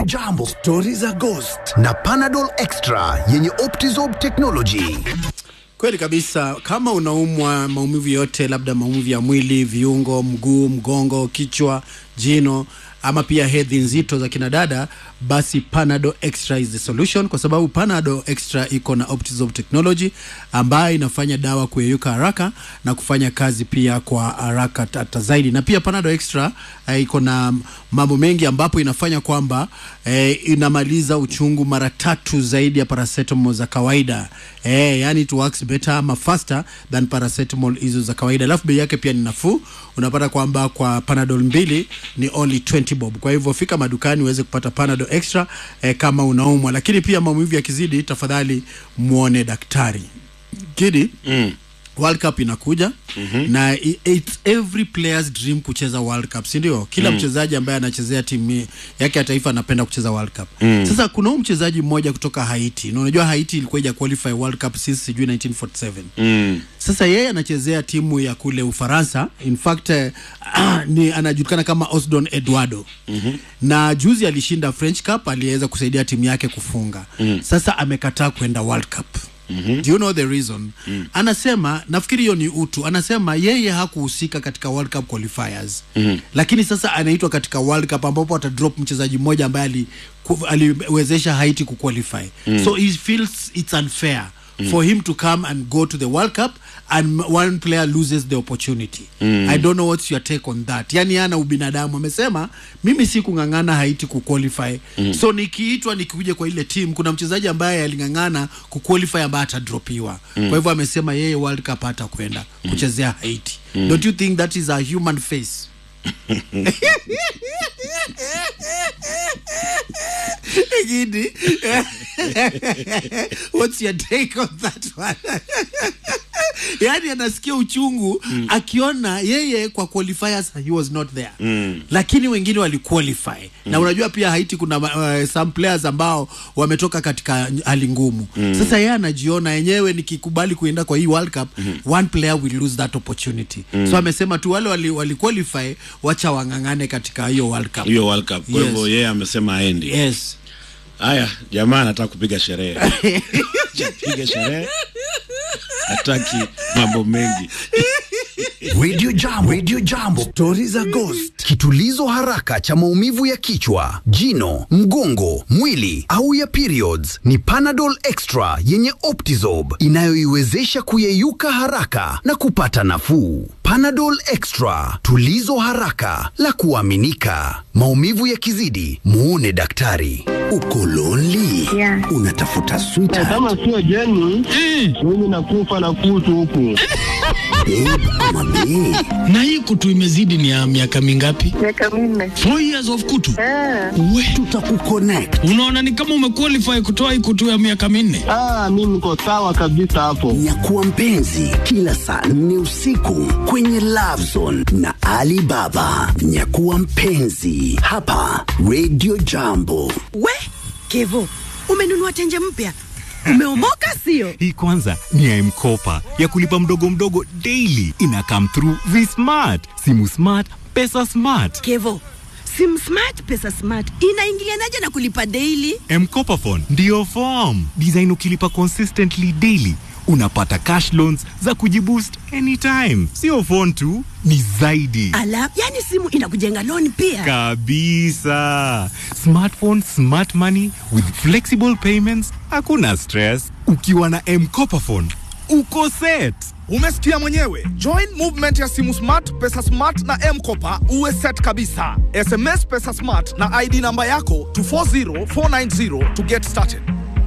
Jambo, stori za Ghost na Panadol Extra yenye Optizorb technology. Kweli kabisa, kama unaumwa maumivu yote, labda maumivu ya mwili, viungo, mguu, mgongo, kichwa, jino ama pia hedhi nzito za kina dada, basi Panadol Extra is the solution, kwa sababu Panadol Extra iko na Optizorb technology ambayo inafanya dawa kuyeyuka haraka na kufanya kazi pia kwa haraka hata zaidi. Na pia Panadol Extra eh, iko na mambo mengi ambapo inafanya kwamba eh, inamaliza uchungu mara tatu zaidi ya paracetamol za kawaida eh, yani it works better ama faster than paracetamol hizo za kawaida, alafu bei yake pia ni nafuu. Unapata kwamba kwa Panadol mbili ni only 20 bob. Kwa hivyo fika madukani uweze kupata Panadol Extra eh, kama unaumwa, lakini pia maumivu yakizidi, tafadhali muone daktari. Kidi mm. World Cup inakuja mm-hmm. na i- it's every player's dream kucheza World Cup, si ndio? Kila mm. mchezaji ambaye anachezea timu yake ya taifa anapenda kucheza World Cup. Mm. Sasa kuna huyu mchezaji mmoja kutoka Haiti, na unajua Haiti ilikuwa ija qualify World Cup since sijui 1947 Mm. sasa yeye anachezea timu ya kule Ufaransa. In fact eh, ni anajulikana kama Osdon Eduardo mm-hmm. na juzi alishinda French Cup, aliweza kusaidia timu yake kufunga mm. Sasa amekataa kwenda World Cup Mm-hmm. Do you know the reason? Mm. Anasema nafikiri hiyo ni utu. Anasema yeye hakuhusika katika World Cup qualifiers. Mm-hmm. Lakini sasa anaitwa katika World Cup ambapo atadrop mchezaji mmoja ambaye ali ku- aliwezesha Haiti kuqualify. Mm. So he feels it's unfair mm. for him to come and go to the World Cup and m- one player loses the opportunity. Mm. I don't know what's your take on that. Yani ana ubinadamu amesema mimi si kung'ang'ana Haiti kuqualify. Mm. So nikiitwa nikikuja kwa ile team kuna mchezaji ambaye aling'ang'ana kuqualify ambaye atadropiwa. Mm. Kwa hivyo amesema yeye World Cup hata kwenda mm. kuchezea Haiti. Mm. Don't you think that is a human face? Gidi. What's your take on that one? yaani anasikia uchungu mm. akiona yeye kwa qualifiers he was not there mm. lakini wengine waliqualify mm. na unajua pia Haiti kuna uh, some players ambao wametoka katika hali ngumu mm. sasa yeye anajiona yenyewe nikikubali kuenda kwa hii World Cup mm. one player will lose that opportunity mm. so amesema tu wale wali, wali qualify wacha wang'ang'ane katika hiyo World Cup hiyo World Cup. Kwa Yes. hivyo yeye amesema aendi. yes Haya, jamaa anataka kupiga sherehe. Acha Piga sherehe. Hataki mambo mengi. Radio Jambo, Radio Jambo, stori za Ghost, kitulizo haraka cha maumivu ya kichwa, jino, mgongo, mwili au ya periods ni Panadol Extra yenye Optizorb inayoiwezesha kuyeyuka haraka na kupata nafuu. Panadol Extra, tulizo haraka la kuaminika. Maumivu yakizidi, muone daktari. Uko lonely? Yeah. Unatafuta sweetheart kama sio jeni mimi nakufa na kutu huku babe ama bae? na hii kutu imezidi ni ya miaka mingapi? miaka minne. Four years of kutu. Ah, We, Tutakuconnect. unaona ni kama umequalify kutoa hii kutu ya miaka minne. ah, mi niko sawa kabisa hapo Nyakuwa mpenzi kila saa nne usiku kwenye Love Zone na Ali Baba. Nyakuwa mpenzi hapa Radio Jambo. We Kevo, umenunua tenje mpya, umeomoka sio? Hii kwanza ni ya M-Kopa ya kulipa mdogo mdogo daily. Ina come through V-Smart, simu smart, pesa smart. Kevo, sim smart pesa smart inaingilianaje na kulipa daily? M-Kopa phone ndio form design. Ukilipa consistently daily unapata cash loans za kujiboost anytime. Sio phone tu, ni zaidi Ala, yani simu inakujenga loan pia. kabisa. Smartphone, smart money with flexible payments, hakuna stress. Ukiwa na M-Kopa phone uko set. Umesikia mwenyewe. Join movement ya simu smart, pesa smart na M-Kopa uwe set kabisa. SMS pesa smart na ID namba yako to 40490 to get started.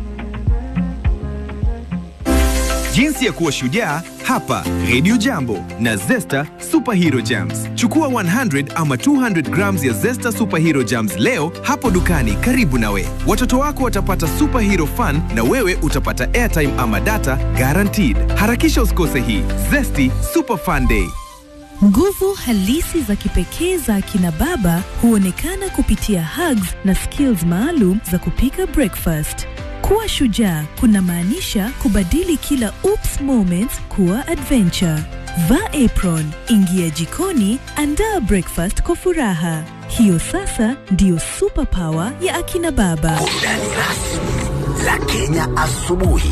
Jinsi ya kuwa shujaa hapa Radio Jambo na Zesta Superhero Jams. Chukua 100 ama 200 grams ya Zesta Superhero Jams leo hapo dukani karibu nawe. Watoto wako watapata superhero fun na wewe utapata airtime ama data guaranteed. Harakisha usikose hii Zesty Super Fun Day. Nguvu halisi za kipekee za akina baba huonekana kupitia hugs na skills maalum za kupika breakfast. Kuwa shujaa kunamaanisha kubadili kila oops moments kuwa adventure. Vaa apron, ingia jikoni, andaa breakfast kwa furaha. Hiyo sasa ndiyo superpower ya akina baba. Burudani rasmi la Kenya asubuhi.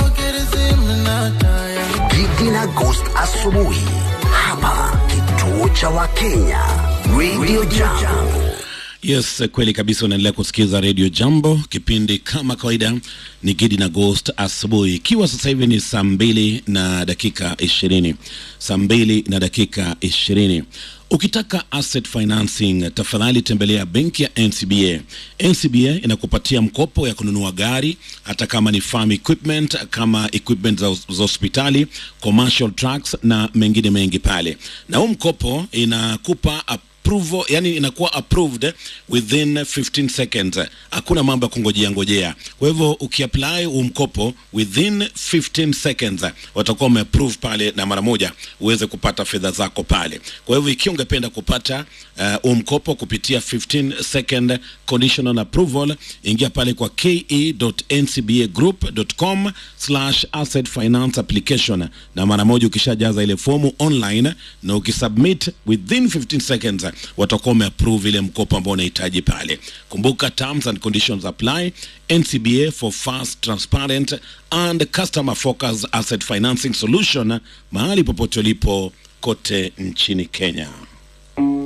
Gigi na Ghost asubuhi hapa kituo cha Wakenya Radio Jambo. Yes, kweli kabisa. Unaendelea kusikiza Radio Jambo, kipindi kama kawaida ni Gidi na Ghost asubuhi, ikiwa sasa hivi ni saa mbili na dakika ishirini saa mbili na dakika ishirini Ukitaka asset financing, tafadhali tembelea benki ya NCBA. NCBA inakupatia mkopo ya kununua gari, hata kama ni farm equipment, kama equipment za, za hospitali, commercial trucks na mengine mengi pale, na huu mkopo inakupa approval, yani inakuwa approved within 15 seconds. Hakuna mambo ya kungojea ngojea. Kwa hivyo ukiapply huu mkopo within 15 seconds watakuwa wameapprove pale na mara moja uweze kupata fedha zako pale. Kwa hivyo ikiwa ungependa kupata huu uh, mkopo kupitia 15 second conditional approval, ingia pale kwa ke.ncbagroup.com slash asset finance application, na mara moja ukishajaza ile fomu online na ukisubmit within 15 seconds watakuwa wameapprove ile mkopo ambao unahitaji pale. Kumbuka terms and conditions apply. NCBA for fast, transparent and customer focused asset financing solution mahali popote ulipo kote nchini Kenya.